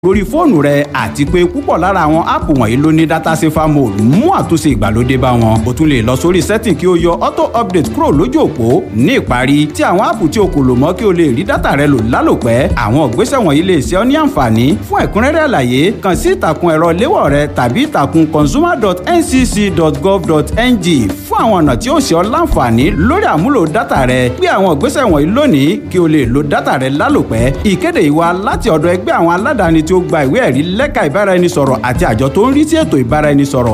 lórí fóònù rẹ àti pé púpọ̀ lára àwọn áàpù wọ̀nyí ló ní data safer mode mú àtúnṣe ìgbàlódé bá wọn. o tún lè lọ sórí setting kí o yọ auto update kúrò lójú òpó ní ìparí tí àwọn áàpù tí o kò lò mọ́ kí o lè rí data rẹ lò lálòpẹ́. àwọn ìgbésẹ̀ wọ̀nyí lè ṣe ọ́ ní àǹfààní fún ẹ̀kúnrẹ́rẹ́ àlàyé kàn sí ìtàkùn ẹ̀rọ léwọ̀ rẹ tàbí ìtàkùn consumer.ncc.gov.ng fún àwọn ọ̀nà tí ó ṣe ọ́ láǹfààní lórí àmúlò data rẹ gbé àwọn ìgbésẹ̀ wọ̀nyí lónìí kí o lè lo data rẹ lálòpẹ́. ìkéde yìí wá láti ọ̀dọ̀ ẹgbẹ́ àwọn aládàáni tí ó gba ìwé ẹ̀rí lẹ́ka ìbáraẹnisọ̀rọ̀ àti àjọ tó ń rí sí ètò ìbáraẹnisọ̀rọ̀